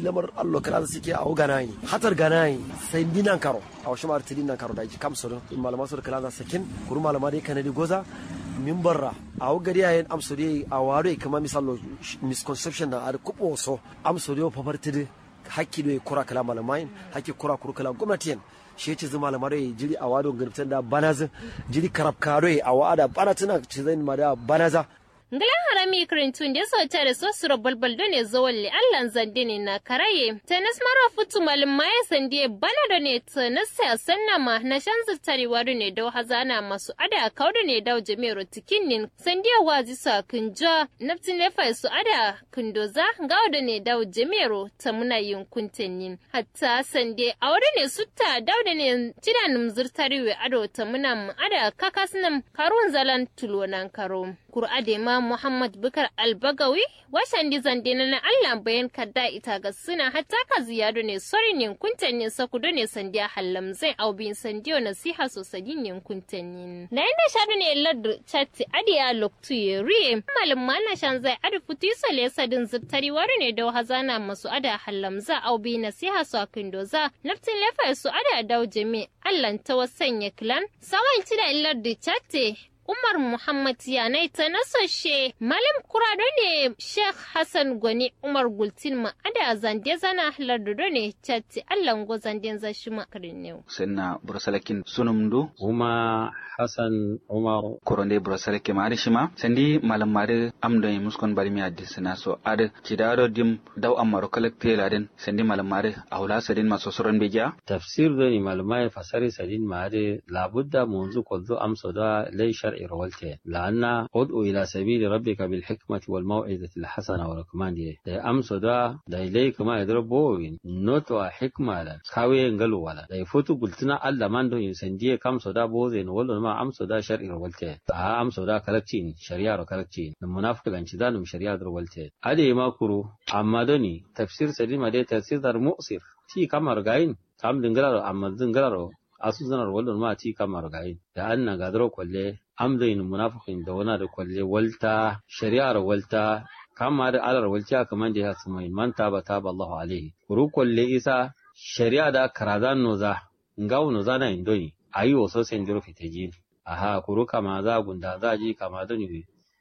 lamar allo kala suke a ganai hatar ganai sai dinan karo a wasu mar tidin karo da ji kamsu in malama su kala sakin kuru malama dai kanadi goza min barra a gari yayin amsori a waro kama misalo misconception da ar kubo so amsori o fafartidi hakki do kura kala malamai hakki kura kuru kala gwamnati shi yace zuma malamai jiri a wado gurtan da banaza jiri karab karo a wada banatina ce zai ma da banaza Ngalan harami kirintun da so tare so suro balbal do ne zo walli allan zande ne na karaye. Tanas mara futu malum maye sande bana da ne tanas sa sanna ma na shan zutari wadu ne da hazana masu ada kaudu ne da jami'ar tikin nin sande wazi sa kunja naftin lefa su ada kundoza gauda ne da jami'ar ta muna yin kuntenin hatta sande aure ne sutta dauda ne tidanum zurtari we ado ta muna ada kakasnam karun zalan tulonan karo. Kur'ade ma Muhammad Bukar Albagawi washan dizan dina na Allah bayan kadda ita ga suna hatta ka ziyado ne sori ne kuntan ne sakudo ne sandiya hallam zai au bin sandiyo nasiha sosai ne kuntan ne. Na inda shadu ne ladu chatti adiya loktu ye riye malum mana shan zai adu futi sale sadin zubtari wari ne da hazana masu ada hallam za au bi nasiha su akindo za naftin lefa su ada dau jami Allah ta wasanya kilan sawan tida ladu chatti Umar Muhammad Yanai ta nasashe Malam Kurado ne Sheikh Hassan Gwani Umar Gultin ma ada zande zana lardudo ne chatti Allah go zande zashi makarin ne. Senna Brusalakin sunumdu. Uma Hassan Umar. Koronde Brusalake mari shima. Sendi malam mari amdo yi muskon bari mi adi sina so adi chidaro dim daw amaro kalak teladin sendi malam mari ahula sadin maso soron beja. Tafsir do ni malamai fasari sadin mari labudda munzu kolzo amso da lay shar'i rawalta la'anna ud'u ila sabili rabbika bil hikmati wal maw'izati al hasana wa rakman di da amso da da ilay kuma idrabo noto a hikma la kawe ngalu wala da futu gultuna Allah man do sandiye kamso da boze no wallo ma amso da shar'i rawalta a amso da kalakci shari'a ro kalakci na munafiq ganci da num shari'a rawalta ade ma kuru amma doni tafsir sadima dai tafsir dar mu'sir ti kamar gayin kam dingaro amma dingaro asu zanar wallon ma ti kamar gayin da anna gadro kwalle amzayin munafiqin da wana da kwalle walta shari'ar walta kama da alar walta kaman da ya sumai man taba taba Allahu alaihi kuru kwalle isa shari'a da karazan noza ngawo noza na indoni ayi waso sen diro fiteji aha kuru kama za gunda za ji kama doni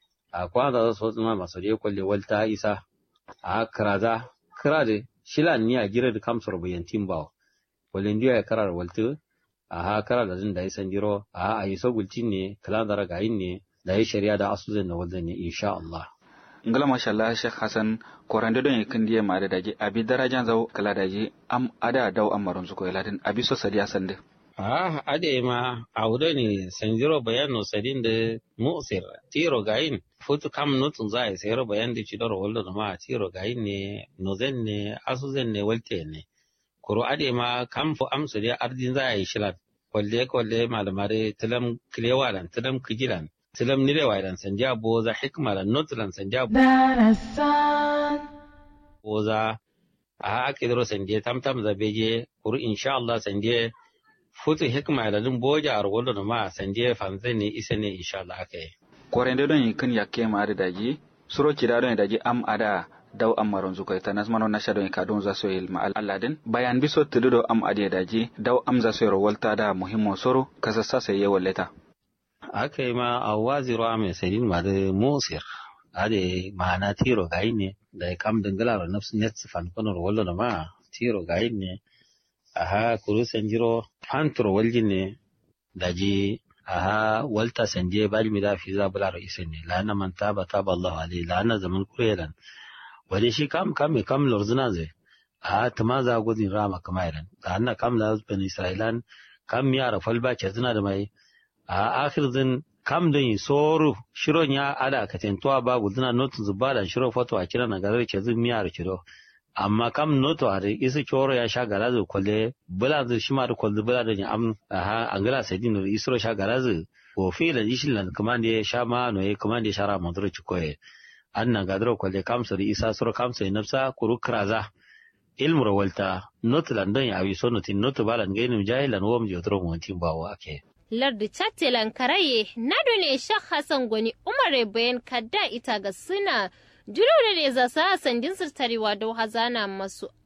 a kwanza za so tsuma masu da kwalle walta isa a karaza kirade shilan ni a gira da kamsar bayantin bawo kwalle ndiya ya karar walta aha kara da zin da yi san jiro aha a yi so gulcin ne kala da ragayin ne da yi shari'a da asu zai na wajen ne insha Allah. ngala masha Allah Sheikh Hassan korande don yakin diye ma da daji abi darajan zau kala daji am ada daw amarun su ko ladin abi so sadiya sande ah ade ma audo ne san jiro bayano sadin da musir tiro gayin futu kam nutun za a sayar bayan da ci daro wallo ma tiro gayin ne nozen ne asu zan ne walte ne kuro ade ma kam fo amsu de ardin za a yi shilan kwalle kwalle malamare tilam kilewalan tilam kijilan tilam nirewalan sanja boza hikmalan notlan sanja boza a ake daro sanje tamtam za beje kuru insha Allah sanje futu hikma da dun boja ar wallo ma sanje fanze ne isa ne insha Allah ake korende don yakin yakke ma da daji suro kida don daji am ada daw amaron zuko ta nasmano na shado ka don za so yel ma alladin bayan biso tududo am ade daji daw am za so ro walta da muhimmo soro kasa sasa ye walleta aka yi ma a waziro a mai sadin ma da musir ade ma'ana tiro gayi ne da ya kam dangala ro nafsu net fan kono ro wallo ma tiro gayi ne aha kuru sanjiro fantro waljin ne daji aha walta sanje bal mi da fi za bula ro isen ne la na man taba taba Allah alaihi la na zaman kurelan wani shi kam kam me kam lorzuna zai a tama za gudun rama kama iran da hanna kam na zubin isra'ilan kam ya rafal ba ke zina da mai a akhir zin kam don yi soru shiron ya ada ka tentuwa ba guduna notu zuba da shiro foto a kira na garar ke zin miyar kiro amma kam noto a isa kyoro ya sha gara zai kwalle bula zai shi ma da kwalle bula da ya am a angala sadin da isro sha gara zai ko fi da ishin lan kuma da ya sha ma no ya kuma da ya shara madura cikoye anna gadro kwalle kamsa da isa sura kamsa ya nafsa kuru kraza ilmu rawalta not landon ya awiso notin not balan gainim jahilan wom jotro montin bawo ake lardu chattelan karaye nado ne shak hassan gwani umare bayan kadda ita ga suna juro da ne za sa sandin sirtarewa da hazana masu